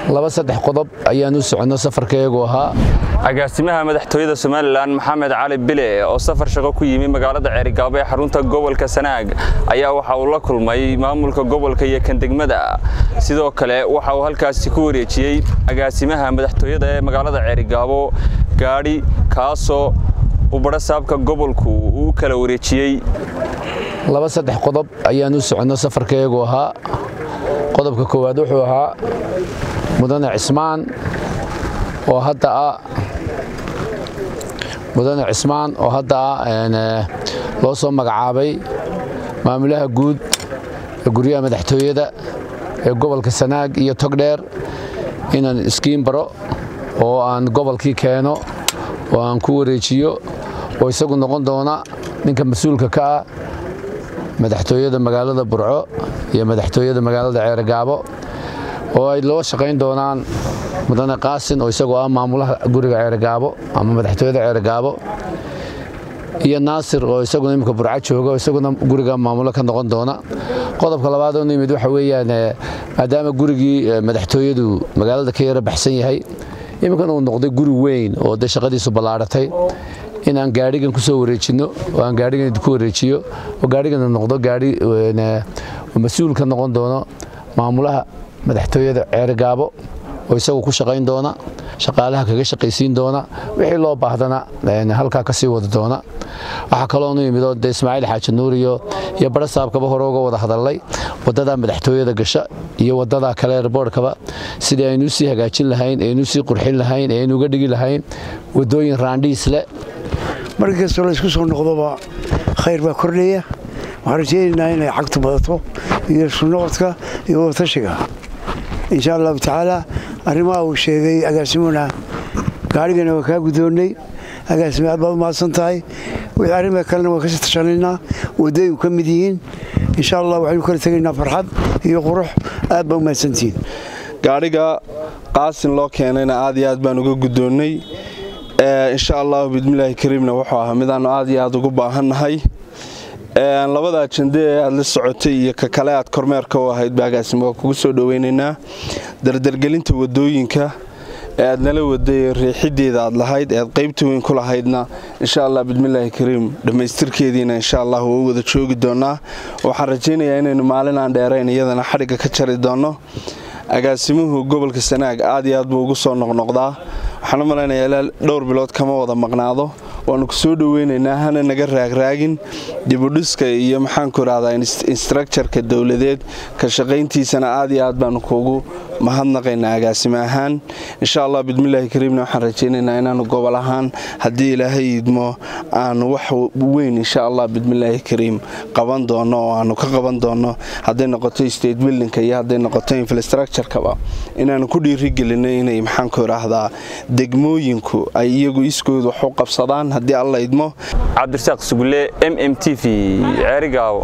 laba saddex qodob ayaan u soconno safarkayagu ahaa agaasimaha madaxtooyada somalilan maxamed cali bile oo safar shaqo ku yimi magaalada ceerigaabo ee xarunta gobolka sanaag ayaa waxa uu la kulmay maamulka gobolka iyo kan degmada sidoo kale waxa uu halkaasi ku wareejiyey agaasimaha madaxtooyada ee magaalada ceerigaabo gaadhi kaasoo uu badhasaabka gobolku uu kala wareejiyey laba saddex qodob ayaan u soconno safarkayagu ahaa qodobka koowaad wuxuu ahaa mudane cismaan oo hadda ah mudane cismaan oo hadda ah loo soo magacaabay maamulaha guud ee guryaha madaxtooyada ee gobolka sanaag iyo togdheer inaan iskiin baro oo aan gobolkii keeno oo aan ku wareejiyo oo isagu noqon doona ninka mas-uulka ka ah madaxtooyada magaalada burco iyo madaxtooyada magaalada ceergaabo oo ay loo shaqayn doonaan mudane qaasin oo isagoo ah maamulaha guriga ceergaabo ama madaxtooyada ceergaabo iyo naasir oo isaguna imika burco jooga oo isaguna guriga maamulo ka noqon doona qodobka labaad oo nimid waxa weeyaan maadaama gurigii madaxtooyadu magaalada ka yara baxsan yahay iminkana uu noqday guri weyn oo dee shaqadiisu ballaadhatay in aan gaadhigan ku soo wareejinno oo aan gaadhigan ku wareejiyo oo gaadhigana noqdo gaadhi mas-uul ka noqon doono maamulaha madaxtooyada ceergaabo oo isagu ku shaqayn doona shaqaalaha kaga shaqaysiin doona wixii loo baahdana halkaa ka sii wada doona waxaa kaloonu yimidoo de ismaaciil xaaji nuuriyo iyo barasaabkaba hore uga wada hadalnay waddadaa madaxtooyada gasha iyo waddadaa kale erboorhkaba sidii aynu usii hagaajin lahayn aynu usii qurxin lahayn aynu uga dhigi lahayn waddooyin raandhiis leh markii kastoo la isku soo noqdoba khayr baa kordhaya waxaan rajaynaynaa inay xagtu badato iyo iskunoqodka iyo wadatashiga insha allahu tacaala arrimaha uu sheegay agaasimuna gaarigana waa kaa guddoonnay agaasime aad baad umahadsan tahay wixii arrimaha kalena waan kasii tashanaynaa waddooyinku ka mid yihiin insha allah waxaynu kala tegaynaa farxad iyo qurux aad baa umahadsantihiin gaadhiga qaasin loo keenayna aad iyo aad baan uga guddoonnay insha allahu bismillaahi kariimna wuxuu ahaa midaannu aad iyo aad ugu baahannahay labada ajande ee aad la socotay iyo ka kale aad kormeerka u ahayd baagaasimo waa kugu soo dhoweynaynaa dardargelinta wadooyinka ee aad nala waday riixideeda aad lahayd ee aad qaybta weyn ku lahaydna insha allah bismillaahi kariim dhammaystirkeediina insha allah waa u wada joogi doonaa waxaan rajaynayaa inaynu maalin aan dheerayn iyadana xadhigga ka jari doonno agaasimuhu gobolka sanaag aad iyo aad buu ugu soo noqnoqdaa waxaan u malaynayaa ilaa dhowr bilood kama wada maqnaado waannu ku soo dhoweynaynaa hana naga raagraagin dibudhiska iyo maxaanku idhahdaa instructureka dowladeed ka shaqayntiisana aad iyo aad baanu kuugu mahadnaqaynaa agaasime ahaan insha allah bismillaahi kariimna waxaan rajaynaynaa inaanu gobol ahaan haddii ilaahay idmo aanu wax weyn insha allah bismillaahi kariim qaban doono oo aanu ka qaban doono hadday noqoto state buildingka iyo hadday noqoto infrastructurekaba inaanu ku dhiirigelinay inay maxaanku idhaahdaa degmooyinku ay iyagu iskood wax u qabsadaan haddii alla idmo cabdirasaaq sugulle m m t v ceerigaabo